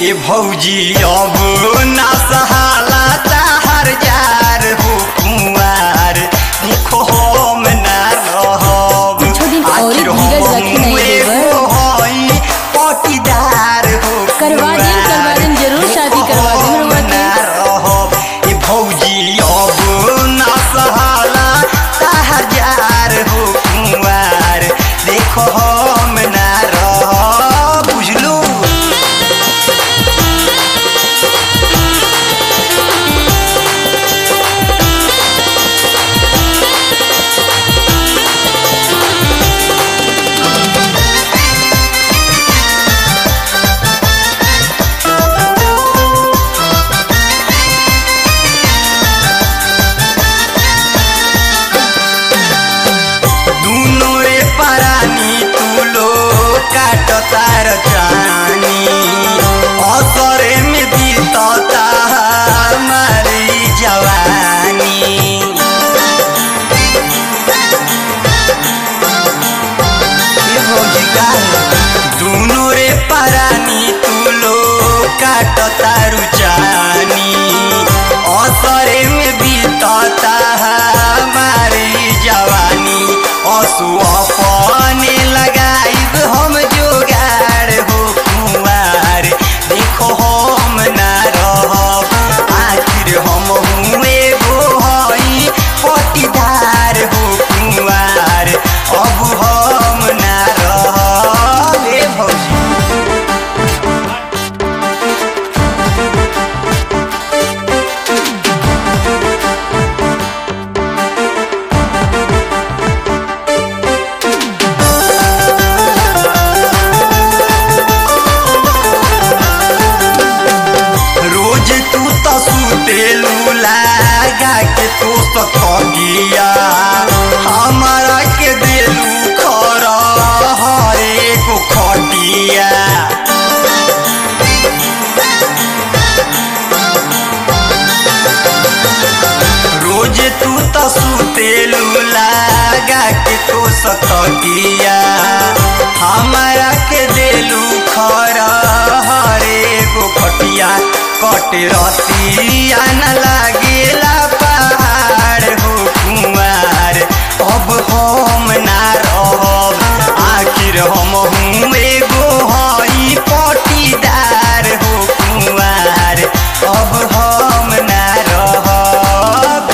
ए भौजी अब ना सहाला ताहर जार हो कुंवार देखो हम ना रहब कुछो दिन और आखिर धीरज हम रखी नहीं एगो देवर। हई पटीदार हो करवा देम, करवा देम, जरूर शादी करवा देम रउआ के। ना रहब ए भौजी अब ना सहाला ताहर जार हो कुंवार देखो हम ना रहब बुझलू दुनो रे परानी तुलो काट तार जानी असरे में बीतता हमारी जवानी ये भौजी का दुनो रे परानी तुलो काट तारु जानी असरे में बीतता हमारी जवानी असु अपने लगाइब हम जोगाड़ हो कुंवार देखो हम ना रहब आखिर हम हुए गो हई पटीदार हो कुंवार अब हम ना रहब ए भौजी रोज तू तो सुतेलू लागा के तू तो थकिया हमारा के देलू खर हरे को खटिया रोज तू तो सुतेलू लागा के तू सतकिया हमारा के देलू खर हरे गो खटिया कट रतिया न लागेला पहाड़ हो कुमार अब हम ना रहब आखिर हम हूँ एगो हई पटीदार हो कुमार अब हम ना रहब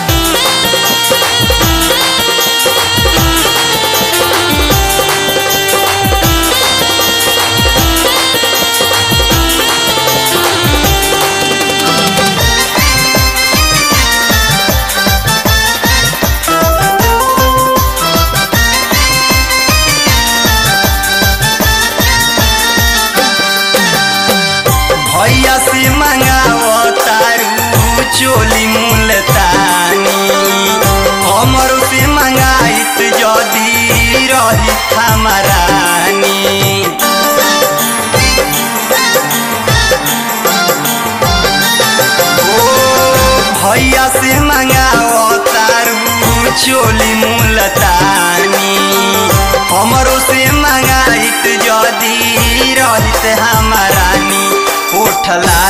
भैया से मंगाओ तारू चोली मुलतानी हमरो से मंगाइत जदी रही हमारानी ओ भैया से मंगाओ तारू चोली मुलतानी हमरो से मंगाइत जदी रहित हमारानी उठला